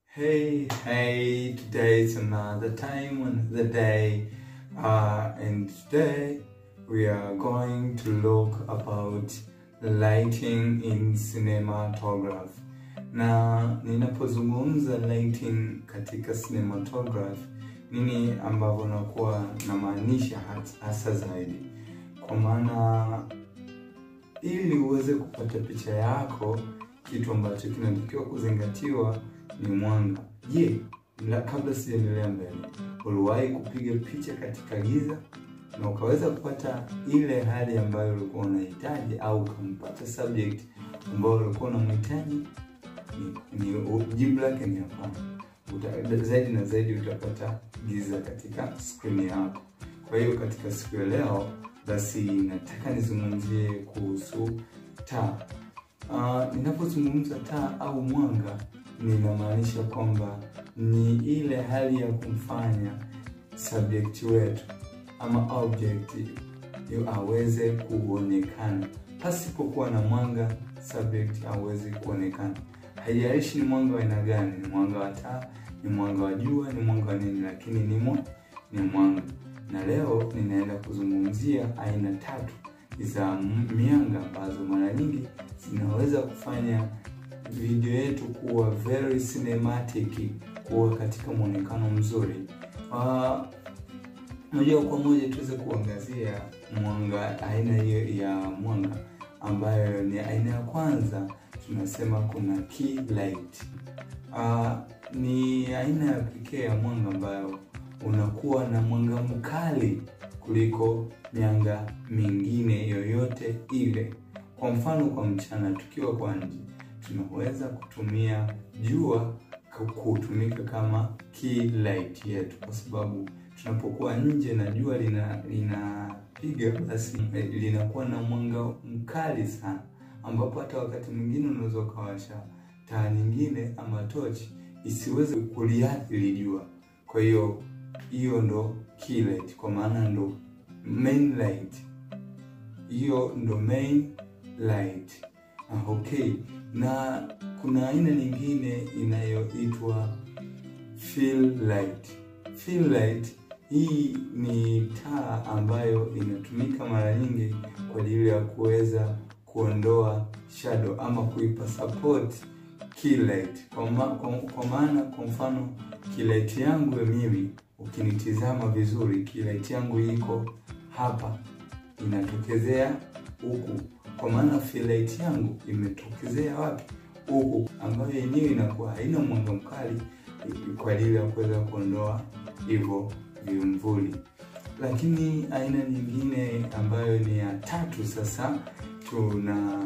Hey, hey, today is another time, another day, uh, and today we are going to look about lighting in cinematograph. Na ninapozungumza lighting katika cinematograph, nini ambavyo nakuwa namaanisha hasa zaidi, kwa maana ili uweze kupata picha yako, kitu ambacho kinatakiwa kuzingatiwa ni mwanga. Je, la kabla sijaendelea mbele, uliwahi kupiga picha katika giza na ukaweza kupata ile hali ambayo ulikuwa unahitaji, au ukampata subject ambayo ulikuwa unamhitaji? Ni, ni jibu lake ni hapana. Uta, zaidi na zaidi utapata giza katika skrini yako. Kwa hiyo katika siku ya leo basi nataka nizungumzie kuhusu taa. Uh, ninapozungumza taa au mwanga ninamaanisha kwamba ni ile hali ya kumfanya subject wetu ama object aweze kuonekana. Pasipokuwa na mwanga, subject hawezi kuonekana. Haijalishi ni mwanga wa aina gani, ni mwanga wa taa, ni mwanga wa jua, ni mwanga wa nini, lakini ni mwa, ni mwanga. Na leo ninaenda kuzungumzia aina tatu za mianga ambazo mara nyingi zinaweza kufanya video yetu kuwa very cinematic, kuwa katika mwonekano mzuri. Uh, moja kwa moja tuweze kuangazia mwanga, aina hiyo ya mwanga ambayo ni aina ya kwanza, tunasema kuna key light. Uh, ni aina ya pekee ya mwanga ambayo unakuwa na mwanga mkali kuliko mianga mingine yoyote ile. Kwa mfano, kwa mchana tukiwa kwa nje tunaweza kutumia jua kutumika kama key light yetu, kwa sababu tunapokuwa nje na jua lina linapiga, basi linakuwa na mwanga mkali sana, ambapo hata wakati mwingine unaweza ukawasha taa nyingine ama tochi isiweze kuliathiri jua. Kwa hiyo hiyo ndo key light, kwa maana ndo main light, hiyo ndo main light. Ah, okay na kuna aina nyingine inayoitwa fill light. Fill light hii ni taa ambayo inatumika mara nyingi kwa ajili ya kuweza kuondoa shadow ama kuipa support key light. Kwa, ma, kwa, kwa maana kwa mfano key light yangu mimi ukinitizama vizuri, key light yangu iko hapa inatokezea huku kwa maana fill light yangu imetokezea wapi? Huku, ambayo yenyewe inakuwa haina mwanga mkali kwa ajili ya kuweza kuondoa hivyo vimvuli. Lakini aina nyingine ambayo ni ya tatu, sasa tuna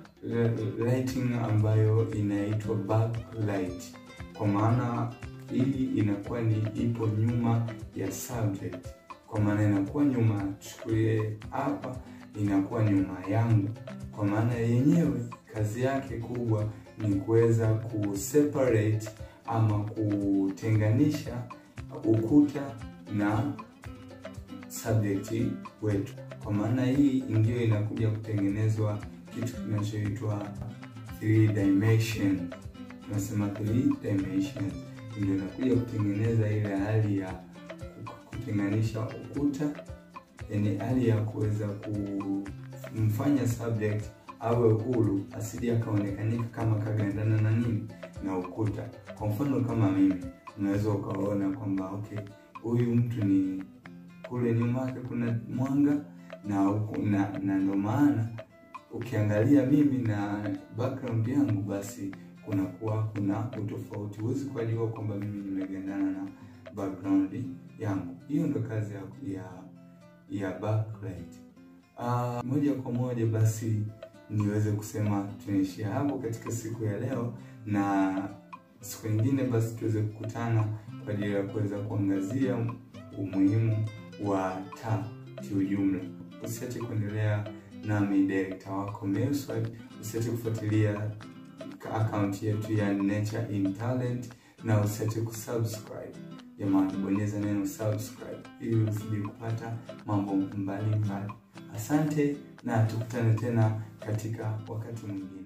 lighting ambayo inaitwa backlight, kwa maana hii inakuwa ni ipo nyuma ya subject, kwa maana inakuwa nyuma, chukulie hapa inakuwa nyuma yangu, kwa maana yenyewe kazi yake kubwa ni kuweza kuseparate ama kutenganisha ukuta na subject wetu. Kwa maana hii ndio inakuja kutengenezwa kitu kinachoitwa 3 dimension, tunasema 3 dimension ndio inakuja kutengeneza ile hali ya kutenganisha ukuta yani hali ya kuweza kumfanya subject awe huru, asije akaonekanika kama kagandana na nini na ukuta. Kwa mfano kama mimi, unaweza ukaona kwamba okay, huyu mtu ni kule nyuma yake kuna mwanga na huku na, na ndio maana ukiangalia mimi na background yangu, basi kunakuwa kuna utofauti. Huwezi kujua kwamba mimi nimegandana na background yangu. Hiyo ndio kazi ya, ya ya backlight. Uh, moja kwa moja basi niweze kusema tunaishia hapo katika siku ya leo, na siku nyingine basi tuweze kukutana kwa ajili ya kuweza kuangazia umuhimu wa taa kiujumla. Usiache kuendelea nami director wako Melswap, usiache kufuatilia akaunti yetu ya Nature in Talent na usiache kusubscribe. Jamani, bonyeza neno subscribe ili usije kupata mambo mbalimbali. Asante na tukutane tena katika wakati mwingine.